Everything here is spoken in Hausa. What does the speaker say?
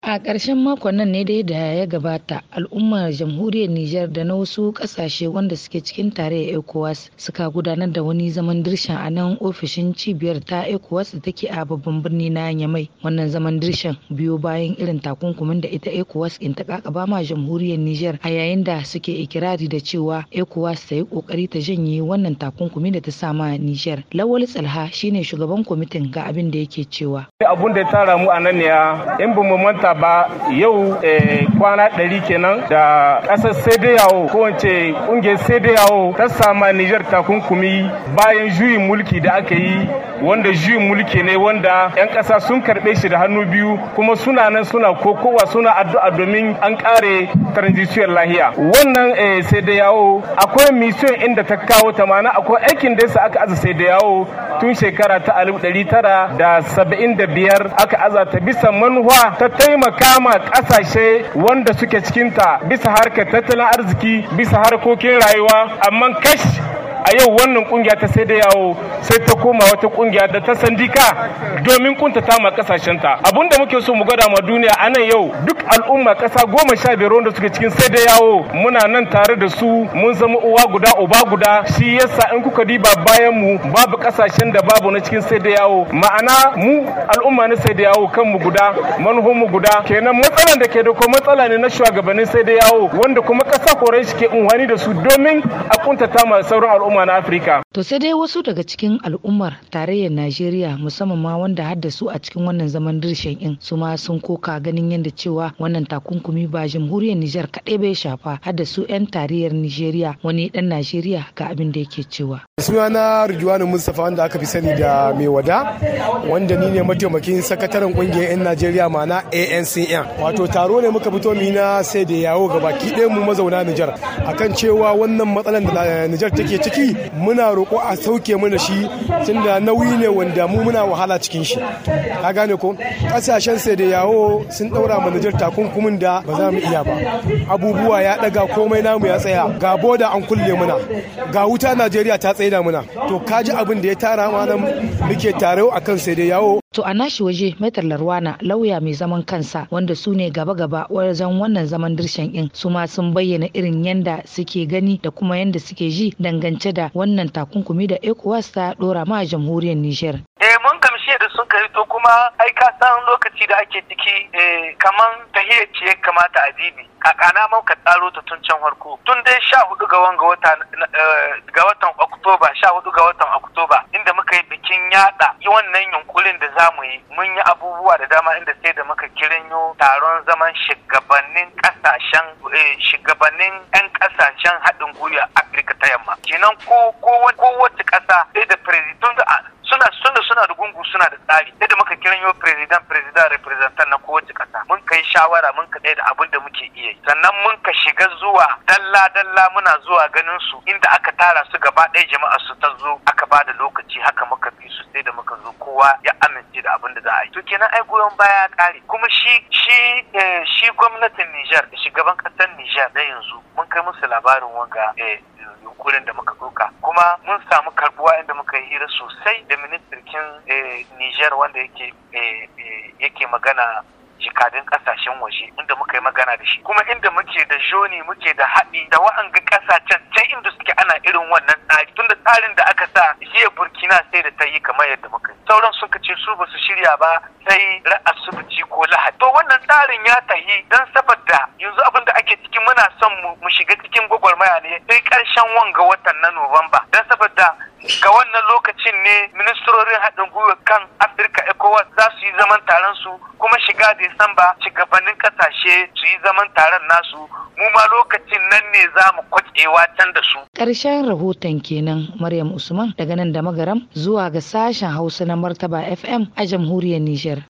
A ƙarshen makon nan ne dai da ya gabata al'ummar jamhuriyar Nijar da na wasu ƙasashe wanda suke cikin tarayyar ECOWAS suka gudanar da wani zaman dirshan a nan ofishin cibiyar ta ECOWAS da take a babban birni na Yamai. Wannan zaman dirshan biyo bayan irin takunkumin da ita ECOWAS in ta kakaba ma jamhuriyar Nijar a yayin da suke ikirari da cewa ECOWAS ta yi kokari ta janye wannan takunkumi da ta sa ma Nijar. Lawal Tsalha shine shugaban kwamitin ga abin da yake cewa. Abun da ya tara mu a nan ne in ba mu manta ba yau kwana ɗari kenan da ƙasar sai yawo ko wance ƙungiyar sai yawo ta sama Nijar takunkumi bayan juyin mulki da aka yi wanda juyin mulki ne wanda 'yan ƙasa sun karɓe shi da hannu biyu kuma suna nan suna kokowa suna addu'a domin an ƙare transition lahiya wannan sai da yawo akwai mission inda ta kawo ta mana akwai aikin da yasa aka aza sai da yawo tun shekara ta alif ɗari tara da saba'in da biyar aka aza ta bisa manuwa ta taimaka ma ƙasashe wanda suke cikinta bisa harkar tattalin arziki bisa harkokin rayuwa amma kash a yau wannan kungiya ta sai da yawo sai ta koma wata kungiya da ta sandika domin kuntata ma kasashenta abinda muke so mu gwada ma duniya a nan yau duk al'umma kasa goma sha biyar wanda suke cikin sai da yawo muna nan tare da su mun zama uwa guda uba guda shi yasa in kuka diba bayan mu babu kasashen da babu na cikin sai da yawo ma'ana mu al'umma na sai da yawo kanmu guda manhon mu guda kenan matsalan da ke da ko matsala ne na shugabannin sai da yawo wanda kuma kasa korai shi ke unhwani da su domin a kuntata ma sauran al'umma al'umma na Afirka. To sai dai wasu daga cikin al'ummar tarayyar Najeriya musamman ma wanda hadda su a cikin wannan zaman dirshen in su ma sun koka ganin yadda cewa wannan takunkumi ba jamhuriyar Nijar kaɗai bai shafa hadda su 'yan tarayyar Nijeriya wani ɗan Najeriya ga abin da yake cewa. Sunana Rijwanu Mustapha wanda aka fi sani da mai wada wanda ni ne mataimakin sakataren kungiyar 'yan Najeriya ma'ana ANCN. Wato taro ne muka fito mu na sai da yawo ga baki ɗaya mu mazauna Nijar akan cewa wannan matsalar da Nijar take ciki muna roƙo a sauke mana shi tunda nauyi ne wanda mu muna wahala cikin shi ka gane ko ƙasashen sai da yawo sun ɗaura ma Nijar takunkumin da ba za mu iya ba abubuwa ya ɗaga komai namu ya tsaya ga boda an kulle muna ga wuta Najeriya ta tsaida muna to kaji abin da ya tara ma nan muke tare akan sai da yawo To a nashi waje Maitar Larwana lauya mai zaman kansa wanda su ne gaba-gaba wajen wannan zaman dirshan in su ma sun bayyana irin yanda suke gani da kuma yanda suke ji dangance da wannan takunkumi da ECOWAS ta dora ma jamhuriyar Nijar. Eh mun gamshe da sun kai to kuma ai ka san lokaci da ake ciki eh kaman tahiyar ce ya kamata a dibi kakana mun ka tsaro ta tun can farko tun dai sha hudu ga wanga wata ga watan Oktoba sha hudu ga watan Oktoba inda muka yi bikin yada wannan yunkurin da za mu yi mun yi abubuwa da dama inda sai da muka kiranyo taron zaman shugabannin kasashen shugabannin 'yan kasashen haɗin gwiwa Afirka ta yamma kenan ko kowace ƙasa sai da president suna suna suna da gungu suna da tsari sai da muka kiranyo president president representant na kowace ƙasa mun kai shawara mun ka da abin da muke iya yi sannan mun ka shiga zuwa dalla dalla muna zuwa ganin su inda aka tara su gaba ɗaya jama'a su ta zo aka ba da lokaci haka muka bi su sai da muka zo kowa ya amince da abin da za a yi to kenan ai goyon baya ya kare kuma shi shi shi gwamnatin Niger da shugaban ƙasar Niger na yanzu mun kai musu labarin wanga yunkurin da muka ɗauka kuma mun samu karbuwa inda muka yi hira sosai da ministirkin Niger wanda yake yake magana jikadin kasashen waje inda muka yi magana da shi kuma inda muke da joni muke da haɗi da wa'anga kasashen can inda suke ana irin wannan tsari tunda tsarin da aka sa jiya burkina sai da ta yi kamar yadda muka yi sauran suka ce su ba su shirya ba sai asibiti ko lahadi to wannan tsarin ya tahi don saboda yanzu abin da ake cikin muna son mu shiga cikin gwagwarmaya ne sai karshen wanga watan na nuwamba don saboda ga wannan lokacin ne ministerorin haɗin gwiwa kan afirka ecowas za su yi zaman taron su kuma shiga disamba shugabannin kasashe su yi zaman taron nasu mu ma lokacin nan ne za mu kwacewa can da su ƙarshen rahoton kenan maryam usman daga nan da magaram zuwa ga sashen hausa na martaba fm a jamhuriyar niger